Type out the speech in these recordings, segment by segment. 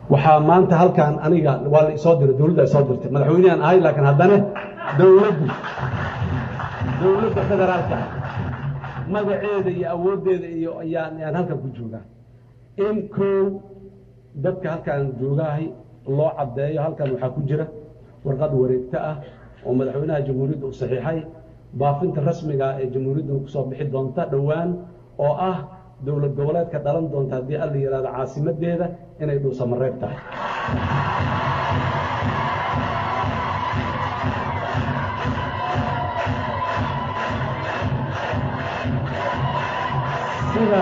waxaa maanta halkan aniga waa la isoo diray dowladda isoo dirtay madaxweynehan ahay laakiin haddana dowladdu dowladda federaalka magaceeda iyo awooddeeda iyo ayaan ayaan halkan ku joogaa in kow dadka halkaan joogaahay loo caddeeyo halkan waxaa ku jira warqad wareegto ah oo madaxweynaha jamhuuriyadda uu saxiixay baafinta rasmiga ee jamhuuriyadda kusoo bixi doonta dhowaan oo ah dowlad goboleedka dhalan doonta haddii alla yidhahdo caasimadeeda inay dhuusamareeb tahay sida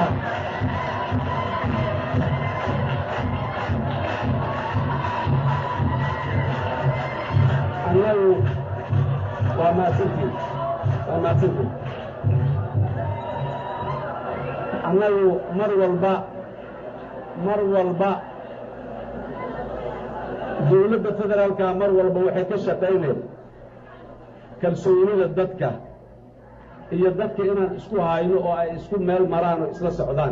annagu waa mahadsantiin waa mahadsantiin annagu mar walba mar walba dowladda federaalka mar walba waxay ka shaqayneen kalsoonida dadka iyo dadka inaan isku hayno oo ay isku meel maraan oo isla socdaan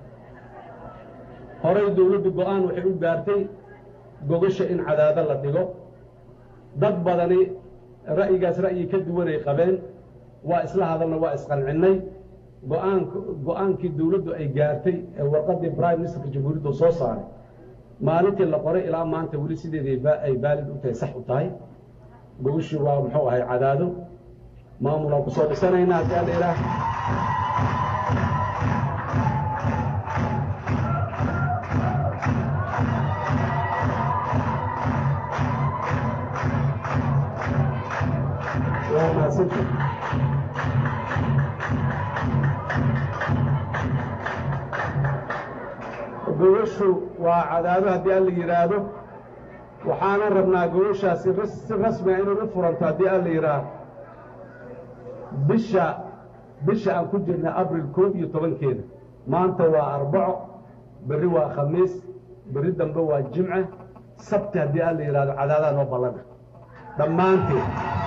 horay dowladdu go-aan waxay u gaartay gogasha in cadaado la dhigo dad badani ra'yigaas ra'yi ka duwanay qabeen waa isla hadalna waa isqancinnay go-aan go-aankii dowladdu ay gaartay ee warqaddii prime ministerka jamhuuriyadda soo saaray maalintii la qoray ilaa maanta weli sideedii ay baalid u tahay sax u tahay gogashii waa muxuu ahay cadaado maamulaan ku soo dhisanaynaa haddii alla ilaah waa mahadsantii gogashu waa cadaado haddii alla yidhaahdo waxaanan rabnaa gogashaasi si rasmiga inay u furanto haddii alla yidhaahdo bisha bisha aan ku jirna abril koob iyo tobankeeda maanta waa arbaco berri waa khamiis berri dambe waa jimce sabti haddii alla yidhahdo cadaadaa noo ballana dhammaanteed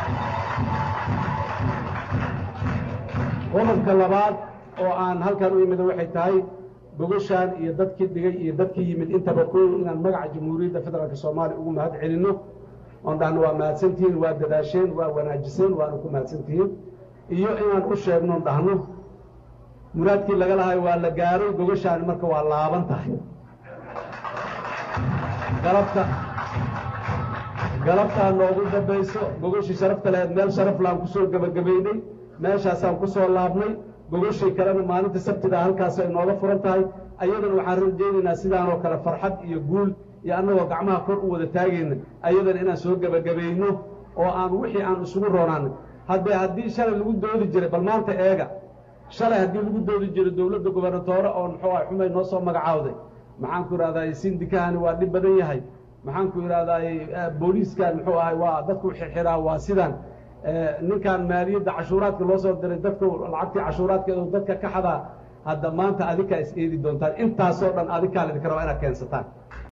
qodobka labaad oo aan halkan u imida waxay tahay gogashaan iyo dadkii dhigay iyo dadkii yimid intaba koow inaan magaca jamhuuriyadda federaalka soomaaliya ugu mahad celinno oon dhahno waa mahadsantihiin waa dadaasheen waa wanaajiseen waana ku mahadsantihiin iyo inaan u sheegno on dhahno muraadkii laga lahayo waa la gaaray gogashaani marka waa laaban tahay galabta galabtaa noogu dambayso gogashii sharafta lahayd meel sharaf laan kusoo gebagabaynay meeshaasaan ku soo laabnay gogashii kalena maalinta sabtida halkaas ay nooga furan tahay ayadana waxaan rajaynaynaa sidaanoo kale farxad iyo guul iyo annagoo gacmaha kor u wada taagayna ayadana inaan soo gebagabayno oo aan wixii aan isugu roonaanay haddee haddii shalay lagu doodi jiray bal maanta eega shalay haddii lagu doodi jiray dowladda gobernatoore oo muxuu ah xumay noo soo magacaawday maxaan ku idhahdaay sindikahani waa dhib badan yahay maxaan ku idhahdaay booliiskan muxuu ahay waa dadku xirxiraa waa sidan ninkan maaliyadda cashuuraadka loo soo diray dadka lacagtii cashuuraadkeedu dadka ka xadaa hadda maanta adikaa is eedi doontaan intaasoo dhan adikaa laydinka rabaa inaad keensataan